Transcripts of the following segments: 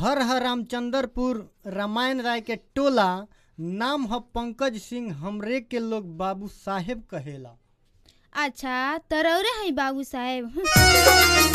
घर ह रामचंद्रपुर रामायण राय के टोला नाम ह पंकज सिंह हमरे के लोग बाबू साहेब कहेला अच्छा तरौरे है बाबू साहेब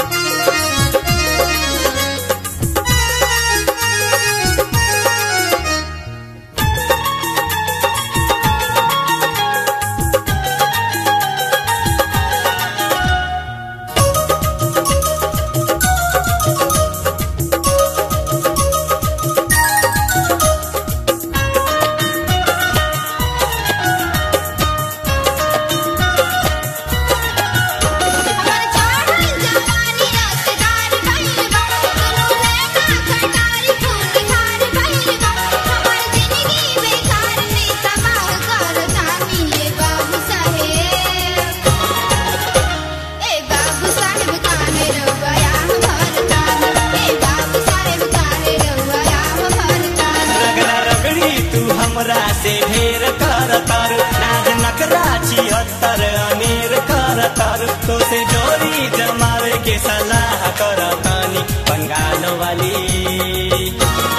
हमर चढ़ल जवानी रसदार भइल बा दुनू लैका खटारी फूल खार भइल बा हमर जिंदगी बेकार में तबाह करतानी ए बाबू साहेब ए बाबू साहेब काहे रउआ भरतानी ए बाबू साहेब काहे रउआ भरतानी रगड़ा रगड़ी तू हमरा से ढेर कर तर नाज नकरा छिहत्तर अनेर कर तर तो से जोड़ी जमावे के सलाह कर तानी बंगाल वाली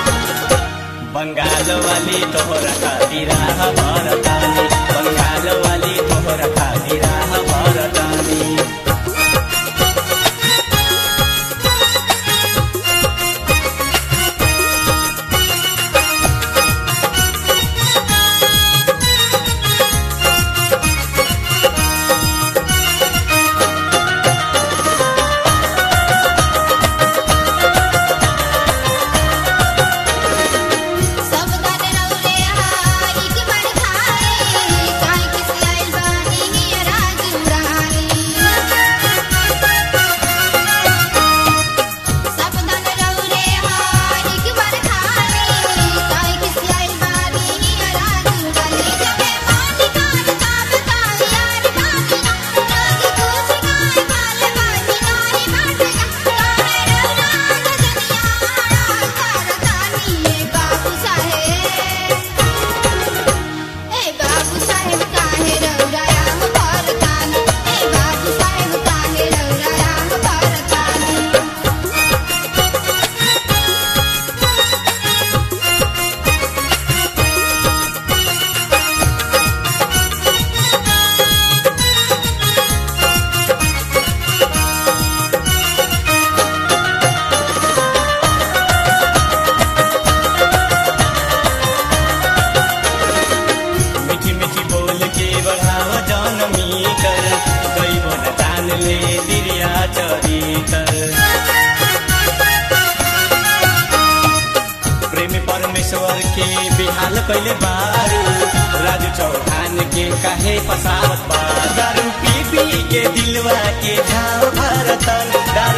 बंगाल वाली तोहरा खातिर भरतानी बंगाल वाली तोहरा खातिर भरतानी सब दन रौरे हारी के बड़ खाई काहे किस आइल बानी हियरा जुराई सब दन रौरे हारी के बड़ खाई काहे किस आइल बानी हियरा जुराई जबे माटी कान का बताई यार बानी ना लोग कुछ गाय बाल बानी नाही बाटगा काहे रौरा गजनिया करतानी ए बाबू साहेब ए बाबू साहेब काहे रौरा आम भरतानी ए बाबू साहेब काहे रौरा आम भरतानी मीठी मीठी बोल के बढ़ाव जनमी कर दैव न जान ले दिरिया चरितर प्रेम परमेश्वर के बिहाल कैले बारू राजू चौहान के काहे पसावत बा दारू पी पी के दिलवा के झाव भरतन